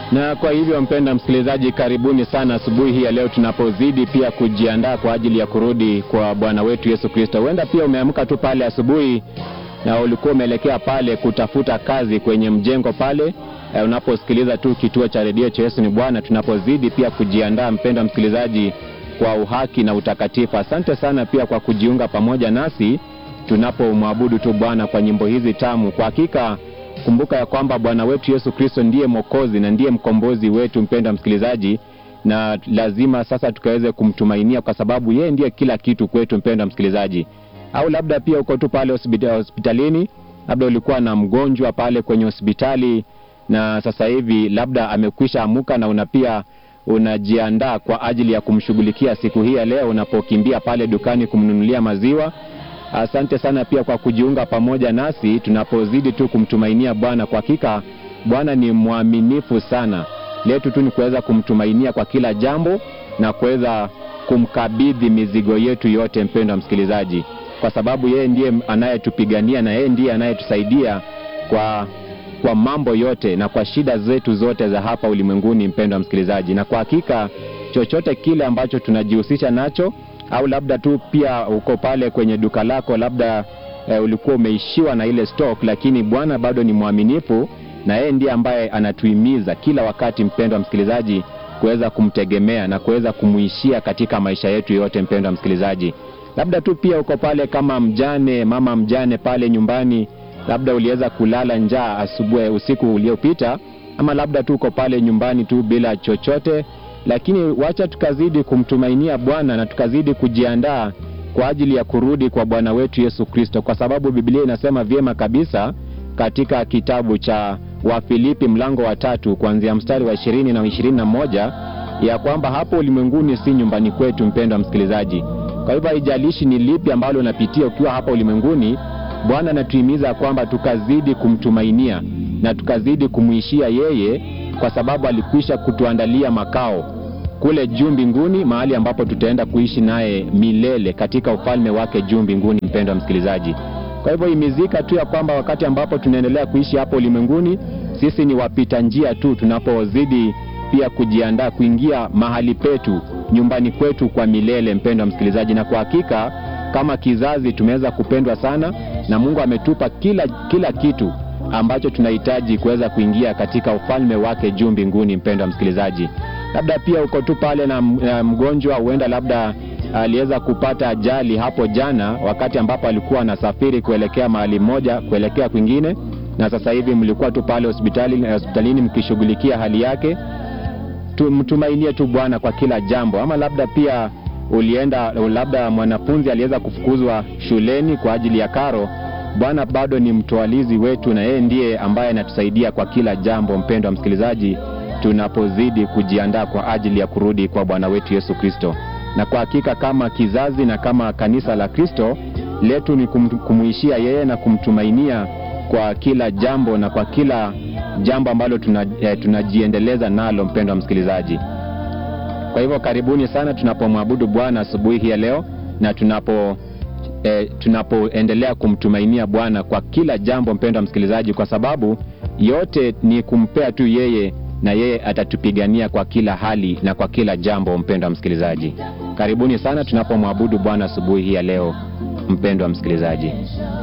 Na kwa hivyo mpenda msikilizaji, karibuni sana asubuhi hii ya leo, tunapozidi pia kujiandaa kwa ajili ya kurudi kwa Bwana wetu Yesu Kristo. Huenda pia umeamka tu pale asubuhi na ulikuwa umeelekea pale kutafuta kazi kwenye mjengo pale eh, unaposikiliza tu kituo cha redio cha Yesu ni Bwana, tunapozidi pia kujiandaa mpenda msikilizaji, kwa uhaki na utakatifu. Asante sana pia kwa kujiunga pamoja nasi tunapomwabudu tu Bwana kwa nyimbo hizi tamu. Kwa hakika kumbuka ya kwamba Bwana wetu Yesu Kristo ndiye Mwokozi na ndiye mkombozi wetu, mpenda msikilizaji, na lazima sasa tukaweze kumtumainia kwa sababu yeye ndiye kila kitu kwetu, mpenda msikilizaji. Au labda pia uko tu pale hospita- hospitalini, labda ulikuwa na mgonjwa pale kwenye hospitali na sasa hivi labda amekwisha amuka na una pia unajiandaa kwa ajili ya kumshughulikia siku hii ya leo unapokimbia pale dukani kumnunulia maziwa. Asante sana pia kwa kujiunga pamoja nasi tunapozidi tu kumtumainia Bwana. Kwa hakika Bwana ni mwaminifu sana. Letu tu ni kuweza kumtumainia kwa kila jambo na kuweza kumkabidhi mizigo yetu yote, mpendwa msikilizaji, kwa sababu yeye ndiye anayetupigania na yeye ndiye anayetusaidia kwa kwa mambo yote na kwa shida zetu zote za hapa ulimwenguni, mpendwa msikilizaji. Na kwa hakika chochote kile ambacho tunajihusisha nacho au labda tu pia uko pale kwenye duka lako, labda e, ulikuwa umeishiwa na ile stock, lakini Bwana bado ni mwaminifu na yeye ndiye ambaye anatuhimiza kila wakati, mpendwa msikilizaji, kuweza kumtegemea na kuweza kumuishia katika maisha yetu yote, mpendwa msikilizaji. Labda tu pia uko pale kama mjane, mama mjane pale nyumbani, labda uliweza kulala njaa asubuhi, usiku uliopita, ama labda tu uko pale nyumbani tu bila chochote lakini wacha tukazidi kumtumainia Bwana na tukazidi kujiandaa kwa ajili ya kurudi kwa Bwana wetu Yesu Kristo, kwa sababu Biblia inasema vyema kabisa katika kitabu cha Wafilipi mlango wa tatu kuanzia mstari wa ishirini na ishirini na moja ya kwamba hapo ulimwenguni si nyumbani kwetu, mpendwa msikilizaji. Kwa hivyo haijalishi ni lipi ambalo unapitia ukiwa hapa ulimwenguni, Bwana anatuhimiza kwamba tukazidi kumtumainia na tukazidi kumwishia yeye kwa sababu alikwisha kutuandalia makao kule juu mbinguni, mahali ambapo tutaenda kuishi naye milele katika ufalme wake juu mbinguni. Mpendwa msikilizaji, kwa hivyo imizika tu ya kwamba wakati ambapo tunaendelea kuishi hapo ulimwenguni, sisi ni wapita njia tu, tunapozidi pia kujiandaa kuingia mahali petu nyumbani kwetu kwa milele. Mpendwa msikilizaji, na kwa hakika kama kizazi tumeweza kupendwa sana na Mungu ametupa kila, kila kitu ambacho tunahitaji kuweza kuingia katika ufalme wake juu mbinguni. Mpendwa msikilizaji, labda pia uko tu pale na, na mgonjwa, huenda labda aliweza kupata ajali hapo jana, wakati ambapo alikuwa anasafiri kuelekea mahali moja kuelekea kwingine, na sasa hivi mlikuwa tu pale hospitali, hospitalini mkishughulikia hali yake. Mtumainie tu Bwana kwa kila jambo. Ama labda pia ulienda, labda mwanafunzi aliweza kufukuzwa shuleni kwa ajili ya karo Bwana bado ni mtoalizi wetu na yeye ndiye ambaye anatusaidia kwa kila jambo, mpendwa msikilizaji, tunapozidi kujiandaa kwa ajili ya kurudi kwa Bwana wetu Yesu Kristo. Na kwa hakika kama kizazi na kama kanisa la Kristo letu ni kum, kumuishia yeye na kumtumainia kwa kila jambo na kwa kila jambo ambalo tuna, eh, tunajiendeleza nalo, mpendwa msikilizaji. Kwa hivyo karibuni sana tunapomwabudu Bwana asubuhi hii ya leo na tunapo E, tunapoendelea kumtumainia Bwana kwa kila jambo, mpendwa msikilizaji, kwa sababu yote ni kumpea tu yeye na yeye atatupigania kwa kila hali na kwa kila jambo. Mpendwa msikilizaji, karibuni sana tunapomwabudu Bwana asubuhi hii ya leo, mpendwa msikilizaji.